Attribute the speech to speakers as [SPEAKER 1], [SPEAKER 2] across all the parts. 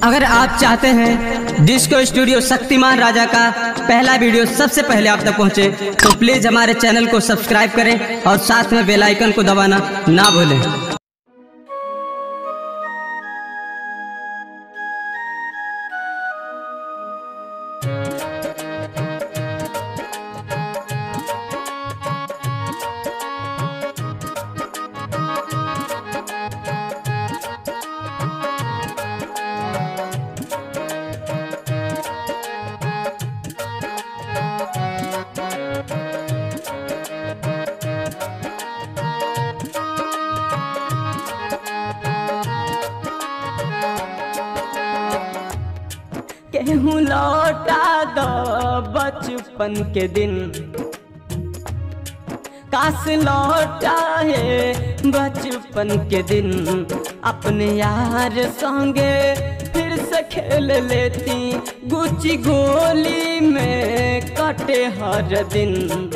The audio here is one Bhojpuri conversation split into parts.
[SPEAKER 1] अगर आप चाहते हैं डिस्को स्टूडियो शक्तिमान राजा का पहला वीडियो सबसे पहले आप तक पहुंचे, तो प्लीज हमारे चैनल को सब्सक्राइब करें और साथ में बेल आइकन को दबाना ना भूलें
[SPEAKER 2] केहू लौटा दो बचपन के दिन काश लौटा है बचपन के दिन अपने यार संगे फिर से खेल लेती गुची गोली में कटे हर दिन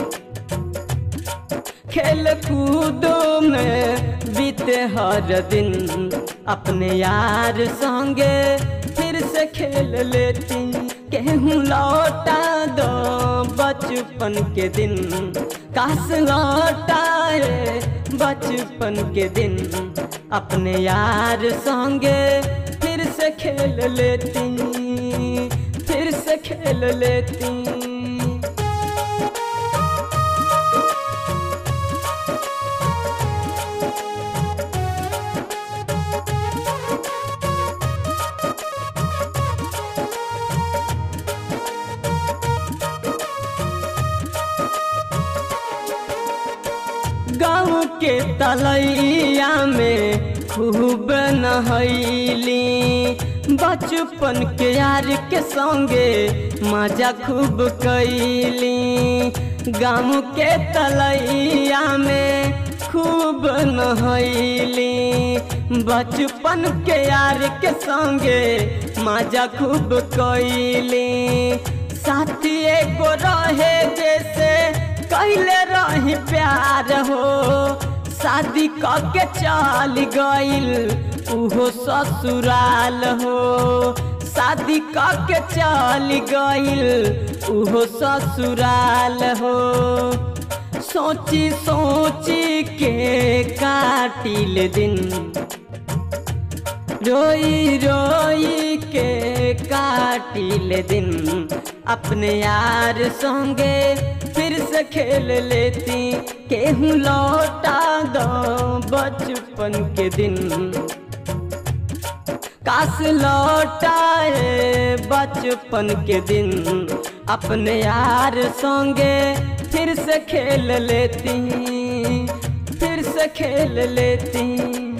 [SPEAKER 2] खेल कूदो में बीते हर दिन अपने यार संगे फिर से खेल लेती केहूँ लौटा दो बचपन के दिन काश लौटाए बचपन के दिन अपने यार संगे फिर से खेल लेती फिर से खेल लेती गाँव के तलैया में खूब नहैली बचपन के यार के संगे मजा खूब कैली गाँव के तलैया में खूब नहैली बचपन के यार के संगे मजा खूब कैली साथी एगो रहे जैसे कैले रही प्यार हो शादी के चाल गईल उहो ससुराल हो शादी के चाल गईल उहो ससुराल हो सोची सोची के काटिल दिन रोई रोई के काटिल दिन अपने यार संगे फिर से खेल लेती केहूँ लौटा दो बचपन के दिन काश लौटाए बचपन के दिन अपने यार संगे फिर से खेल लेती फिर से खेल लेती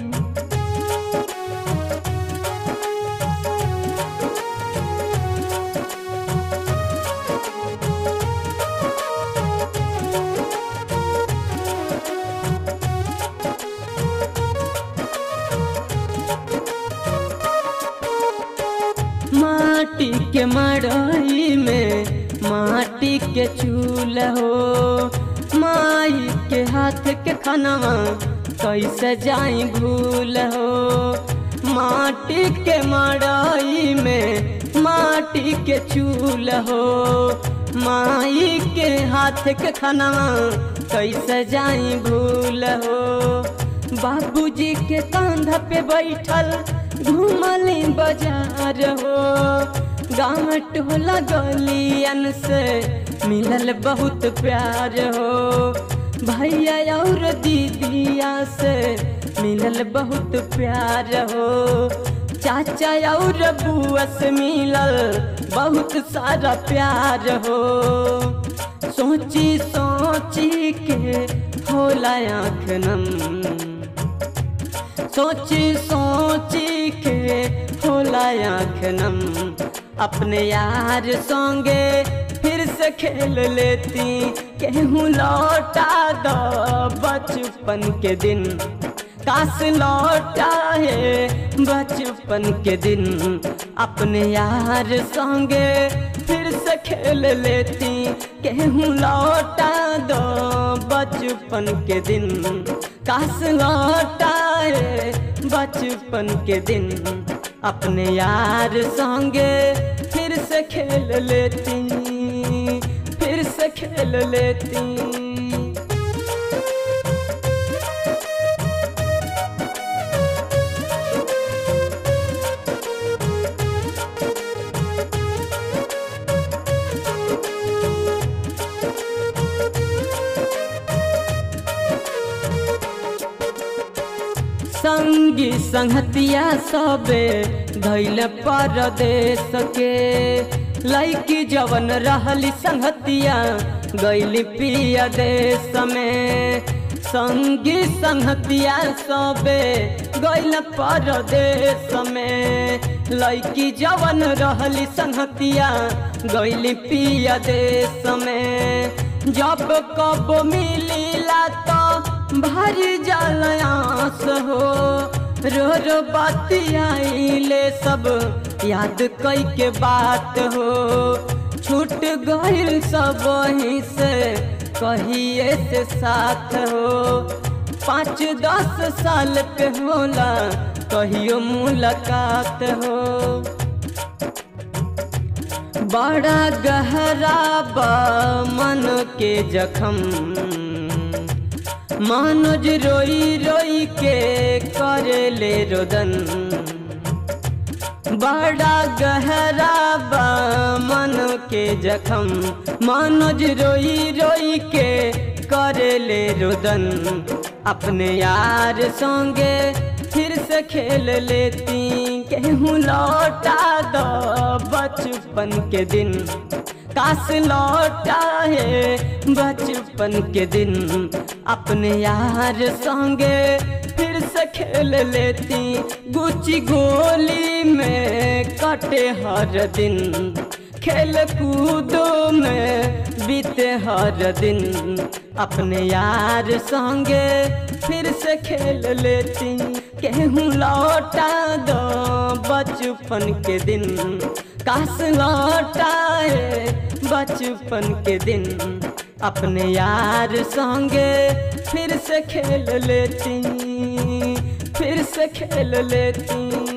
[SPEAKER 2] माटी के मड़ई में माटी के चूल हो माई के हाथ के खानवा कैसे जाई भूल हो माटी के मड़ई में माटी के चूल हो माई के हाथ के खानवा कैसे जाई भूल हो बाबूजी के कांधा पे बैठल घूमली बाजार हो गाँव टोला गलियन से मिलल बहुत प्यार हो भैया और दीदिया से मिलल बहुत प्यार हो चाचा और बुआ से मिलल बहुत सारा प्यार हो सोची सोची के होला आँख नम सोची सोची के होला आँख नम अपने यार संगे फिर से खेल लेती केहूँ लौटा दो बचपन के दिन काश लौटा है बचपन के दिन अपने यार संगे फिर से खेल लेती केहूँ लौटा दो बचपन के दिन काश लौटाए बचपन के दिन अपने यार संगे फिर से खेल लेती फिर से खेल लेती संगी संगतिया सबे धैल परदेश के लैकी जवन रहली संगतिया गैली पिया देश में संगी संगतिया सबे गैल परदेश में लैकी जवन रहली संगतिया गैली पिया देश में जब कब मिलीला तो भारी जलयास हो रो रो बतियाइले सब याद कई के बात हो छूट गइल सब वहीं से कहिए से साथ हो पाँच दस साल पे होला कहियो मुलाकात हो बड़ा गहरा बा मन के जखम मनोज रोई रोई के करे ले रोदन बड़ा गहरा बा मन के जखम मनोज रोई रोई के करे ले रोदन अपने यार संगे फिर से खेल लेती केहूँ लौटा दो बचपन के दिन काश लौटा है बचपन के दिन अपने यार संगे फिर से खेल लेती गुची गोली में कटे हर दिन खेल कूदो में बीते हर दिन अपने यार संगे फिर से खेल लेती केहूँ लौटा दो बचपन के दिन काश लौटाए बचपन के दिन अपने यार संगे फिर से खेल लेती फिर से खेल लेती